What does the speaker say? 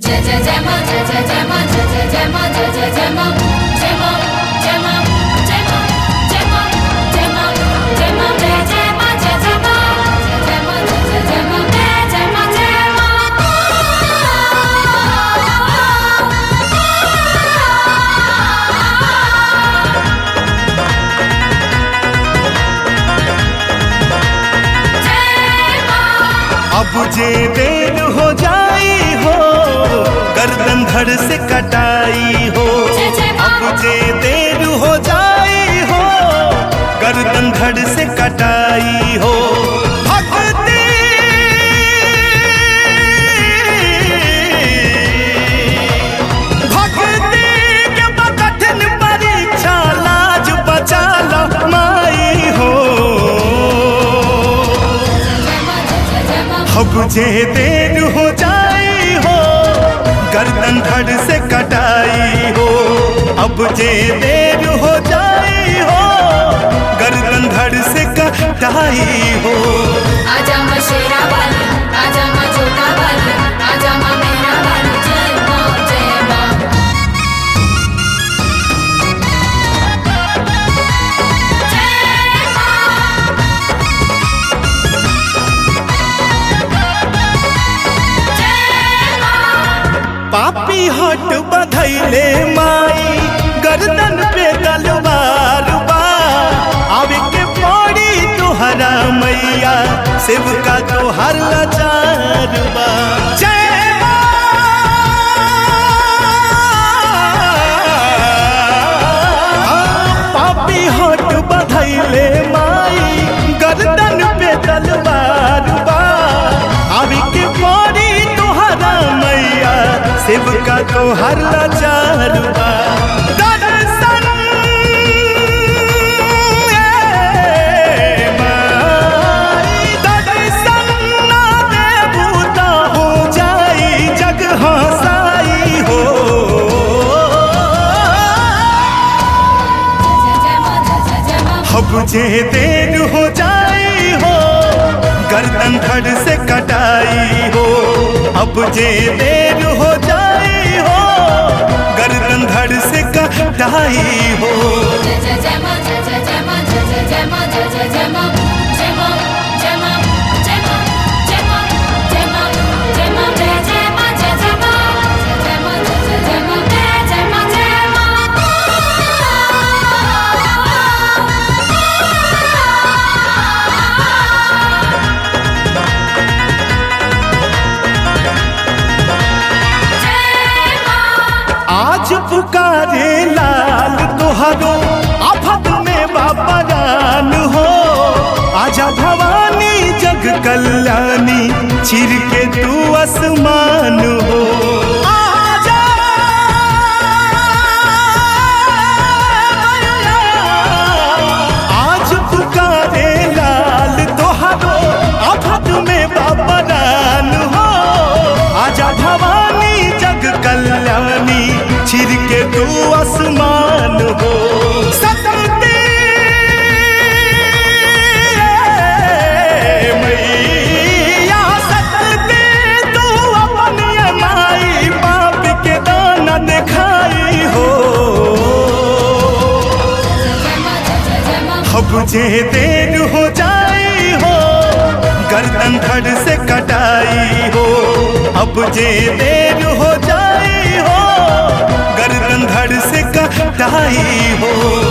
जय जय जय मां जय जय जय मां जय जय जय मां जय जय जय मां जय मां जय मां जय मां जय मां जय मां जय मां जय जय मां जय जय मां जय जय मां जय जय जय मां जय जय मां जय अब जे देर हो जाई हो गर्दन धड़ से कटाई हो जय जय मां। अब जे देर हो जाई हो गर्दन धड़ से कटाई हो भक्ति भक्ति के कठिन परीक्षा लाज बचा ला माई हो अब जे देर हो जाई हो गर्दन धड़ से कटाई हो अब जे देर हो जाई हो गर्दन धड़ से कटाई हो आजा मां शेरा वाली आजा मां छोटा वाली आजा मां मेरा वाली जय मां जय मां जय मां जय मां पापी हट बधैले माई गर्दन पे तलवार बा आवे के पड़ी तोहरा मैया सेवका तोहर लाचार बा जय माँ। पापी हट बधैले माई गर्दन पे तलवार बा आवे के पड़ी तोहरा मैया सेवका तोहर लाचार बा दर्शन ए माई, दर्शन ना देबू त हो जाई जग हसाई हो जय मां जय जय मां अब जे देर हो जाई हो गर्दन धड़ से कटाई हो अब जे देर हो जाई हो गर्दन धड़ से कटाई हो जय जय जय मां जय जय जय मां जय जय जय मां जय जय जय मां जय मां जय मां जय मां जय मां जय मां जय मां जय जय मां जय जय मां जय जय मां जय जय जय मां जय जय मां जय मां आज पुकारे लाल तुहरो आफत में बाबा जान हो आजा भवानी जग कल्याणी चिर के तू आसमान हो आजा आज पुकारे लाल तोहरो आफत में बाबा जान हो आजा भवानी जग कल्याणी छिर के तू आसमान हो सतते मैया सतते तू अपनी माई बाप के दाना दिखाई हो अब जे देर हो जाई हो गर्दन धड़ से कटाई हो अब जे देर हो जाई हो गर्दन धड़ से कटाई हो